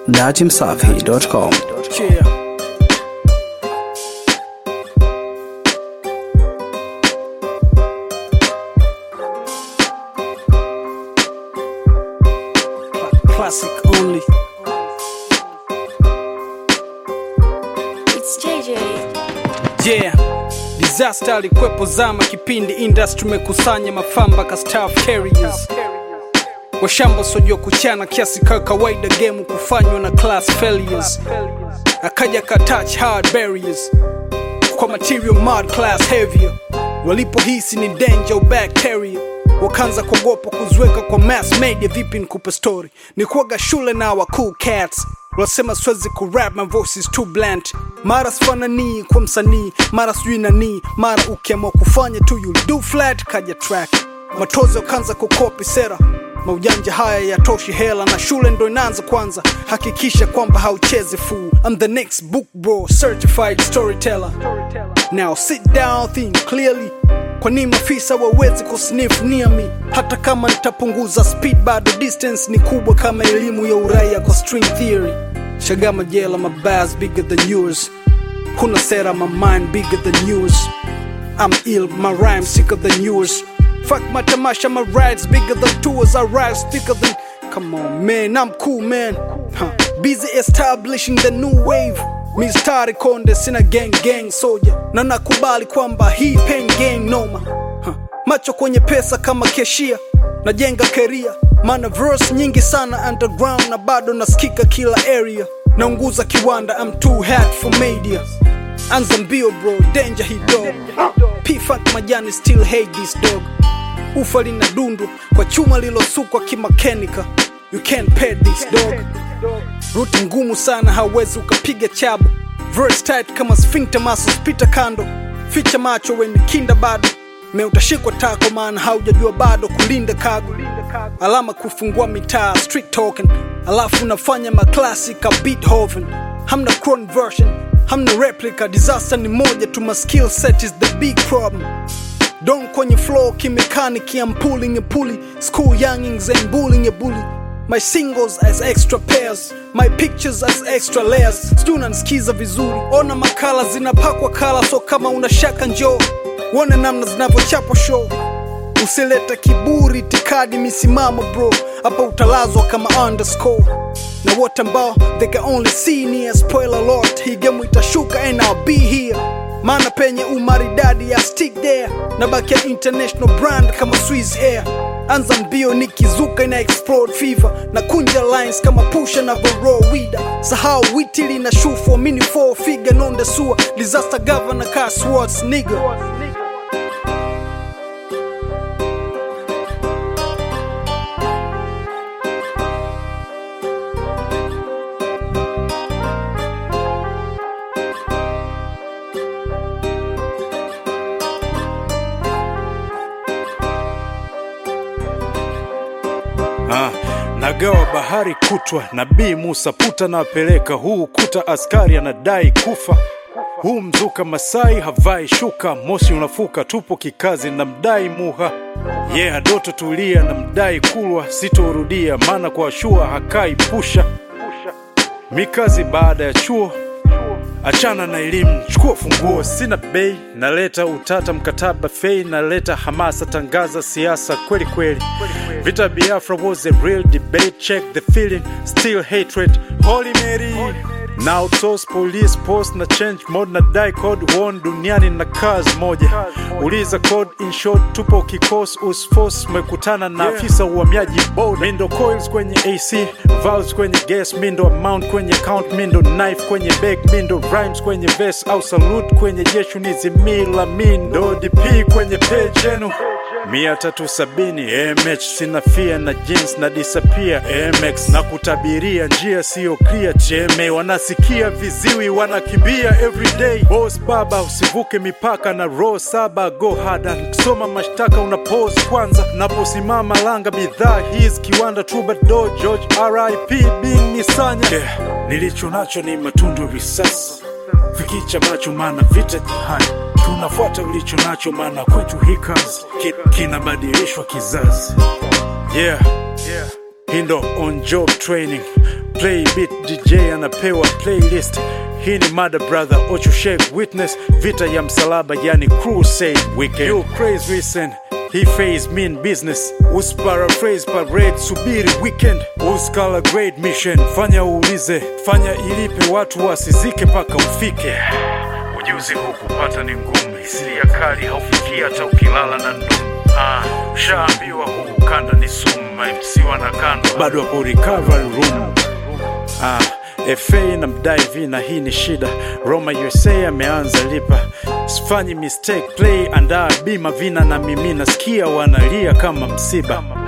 datimsafi.com. Yeah. Cla- Classic only. It's JJ. Yeah. Disaster alikwepo zama kipindi industry mekusanya mafamba ka staff carriers washamba sojua kuchana kiasi ka kawaida game kufanywa na class failures akaja ka touch hard barriers kwa material mud class heavier walipohisi ni danger bacteria wakaanza kuogopa kuziweka kwa mass media vipi nikupe story ni kuaga shule na wa cool cats wasema siwezi kurap my voice is too blunt mara sifananii kwa msanii mara sijui nanii mara ukiamua kufanya tu you do flat kaja track matozo kaanza kukopi sera maujanja haya yatoshi hela na shule ndo inaanza kwanza hakikisha kwamba hauchezi fool I'm the next book bro certified storyteller now sit down think clearly kwa nini maafisa wawezi kusniff near me hata kama nitapunguza speed bado distance ni kubwa kama elimu ya uraia kwa string theory shagama jela my bars bigger than yours huna sera my mind bigger than yours I'm ill, my rhymes sicker than yours. Fuck my tamasha, my rides bigger than tours. I rise thicker than. Come on, man, I'm cool, man. Huh. Busy establishing the new wave. Mistari konde sina gang gang soldier na nakubali kwamba hii pen gang noma huh. macho kwenye pesa kama keshia najenga keria mana verse nyingi sana underground na bado nasikika kila area naunguza kiwanda I'm too hot for media anza mbio bro danger hii dog p-funk majani still hate this dog ufa lina dundu kwa chuma lilosukwa kimakenika you can't pay this dog ruti ngumu sana hawezi ukapiga chabu verse tight kama sphincter muscles pita kando ficha macho weni kinda bado me utashikwa tako maana haujajua bado kulinda kago alama kufungua mitaa street talking alafu unafanya maklasi ka beethoven hamna cron version hamna replica disaster ni moja tu my skill set is the big problem Don't kwenye flow kimechanic I'm pulling a pulley School youngings and bullying a bully My singles as extra pairs My pictures as extra layers Sijui unanisikiza vizuri Ona makala zinapakwa kala So kama una shaka njoo Uone namna zinavyochapwa show Usilete kiburi tikadi misimamo bro Hapa utalazwa kama underscore Na wote ambao they can only see near Spoiler alert Hii game itashuka and I'll be here maana penye umaridadi ya stick there na baki ya international brand kama Swiss Air anza mbio nikizuka ina explode fever na kunja lines kama pusha na voro wida sahau witili na shufo mini four figure nonde sua disaster governor car swords nigga Ah, nagawa bahari kutwa nabii Musa puta nawapeleka huu ukuta askari anadai kufa huu mzuka Masai havai shuka moshi unafuka tupo kikazi na mdai muha yeah doto tulia na mdai kulwa sitorudia maana kwa shua hakai pusha mikazi baada ya chuo achana na elimu chukua funguo sina bei naleta utata mkataba fei naleta hamasa tangaza siasa kweli kweli vita biafra was a real debate check the feeling still hatred holy mary na outsource police post na change mode na die code one duniani na kazi moja uliza code in short tupo kikos usforce umekutana na afisa uhamiaji boda mindo coils kwenye ac valves kwenye gas mindo amount kwenye count mindo knife kwenye bag mindo rhymes kwenye verse au salute kwenye jeshu nizimila mindo dp kwenye page yenu mia tatu sabini mh sina fia na jeans na disappear mx na kutabiria njia siyo clear cheme wanasikia viziwi wanakimbia everyday boss baba usivuke mipaka na row saba go hada kusoma mashtaka una pose kwanza naposimama langa bidhaa his kiwanda troubadour george rip bing nisanya yeah. nilicho nacho ni matundu risasi fikicha macho maana vita jihani tunafuata ulicho nacho maana kwetu hii kazi ki- kinabadilishwa kizazi yeah. yeah. hii ndo on job training play beat dj anapewa playlist hii ni mada brother ochushek witness vita ya msalaba yani crusade weekend you crazy listen he phase mean business usparaphrase parade subiri weekend uskala great mission fanya uulize fanya ilipe watu wasizike paka ufike ujuzi huu kupata ni ngumu hisia kali haufikii hata ukilala na ndumu ah, ushaambiwa huu ukanda ni sumu mamc wanakandwa bado hapo recovery room ah, FA na mdai V na hii ni shida. Roma USA ameanza lipa, sifanyi mistake play, andaa bima vina na mimi nasikia wanalia kama msiba.